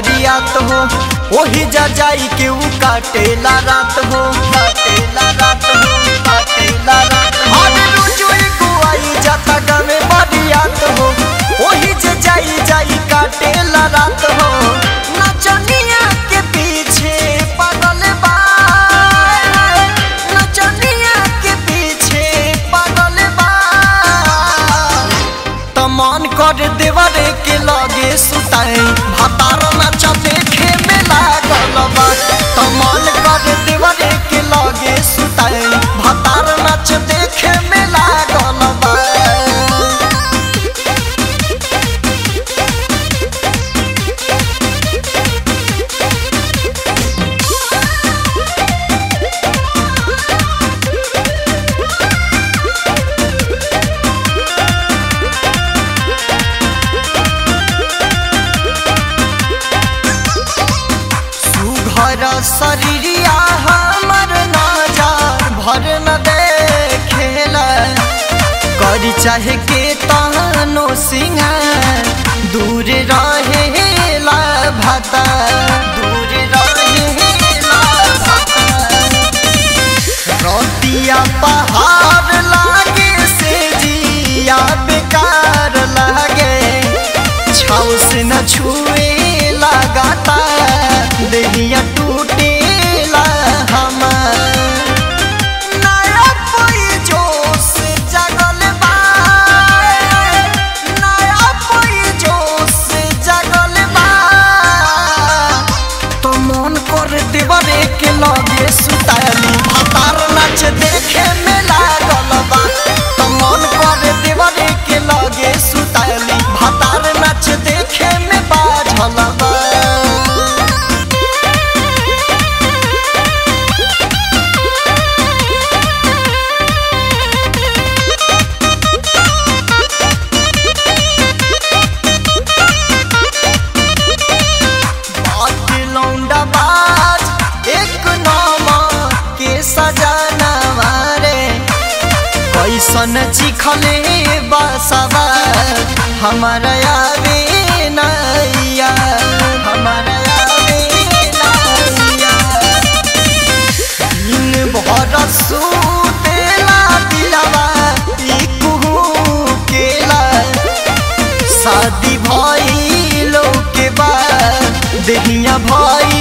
बरियात हो ओही जा जाई के ऊ काटेला रात हो काटेला रात हो काटेला रात हो अरे रुजुई गुआई जाता गावे बरियात हो ओही जे जाई जाई काटेला रात हो नचनिया के पीछे पागल बा नचनिया के पीछे पागल बा त मन कर देवरे के लगे सुताई भातार नाच देखे में लागल बा त मन कर देवरे के लगे सुताई भातार नाच देखे में लागल बा सुघर शरीरिया हमर नजर भर न देखेला करी चाहे के तहनो सिंगार दूर रहेला भता दूर रहेला भता रतिया पहाड़ लागे से जिया बेकार लागे छाव से न छुए लगाता देहिया टूटेला हमार नया कोई जोश जगल बा नया कोई जोश जगल बा तो मन कर देवरे के लगे सुताली भातार नाच देखे में लागल बा तो मन कर देवरे के लगे सुताली भातार नाच देखे में बाझल बा बात लौंडा बाज एक नामा के सजाना वारे कैसन चिखले बसवा हमारा आवे नैया हमारा आवे नैया दिन भर सुतेला दिलवा ई कुहू केला शादी भइलो के बाद देहिया भई